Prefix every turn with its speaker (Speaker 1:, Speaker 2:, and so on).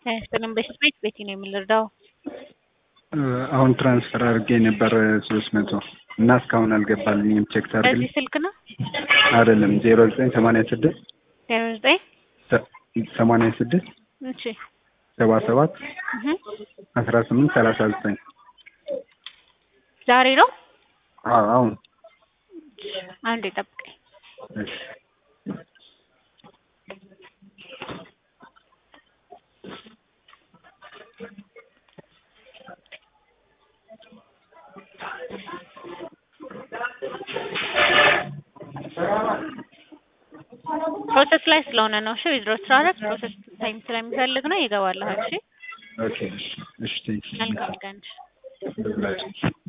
Speaker 1: ጤና በሽት ቤት ቤቲ ነው የምንረዳው።
Speaker 2: አሁን ትራንስፈር አድርጌ ነበር ሶስት መቶ እና እስካሁን አልገባልኝም። ቼክ ታርግልኝ።
Speaker 1: በዚህ ስልክ ነው
Speaker 2: አይደለም ዜሮ ዘጠኝ ሰማንያ ስድስት
Speaker 1: ዜሮ ዘጠኝ
Speaker 2: ሰማንያ ስድስት
Speaker 1: እሺ
Speaker 2: ሰባ ሰባት
Speaker 1: እህ
Speaker 2: አስራ ስምንት ሰላሳ ዘጠኝ
Speaker 1: ዛሬ ነው።
Speaker 2: አዎ አሁን
Speaker 1: አንዴ ጠብቀኝ።
Speaker 2: እሺ
Speaker 1: ፕሮሰስ ላይ ስለሆነ ነው። እሺ ዊዝድሮ ስራረግ ፕሮሰስ ታይም ስለሚፈልግ ነው። ይገባልሃል። እሺ
Speaker 2: ኦኬ እሺ እሺ ቴንክ ዩ
Speaker 1: መልካም ቀን።
Speaker 2: ብላችሁ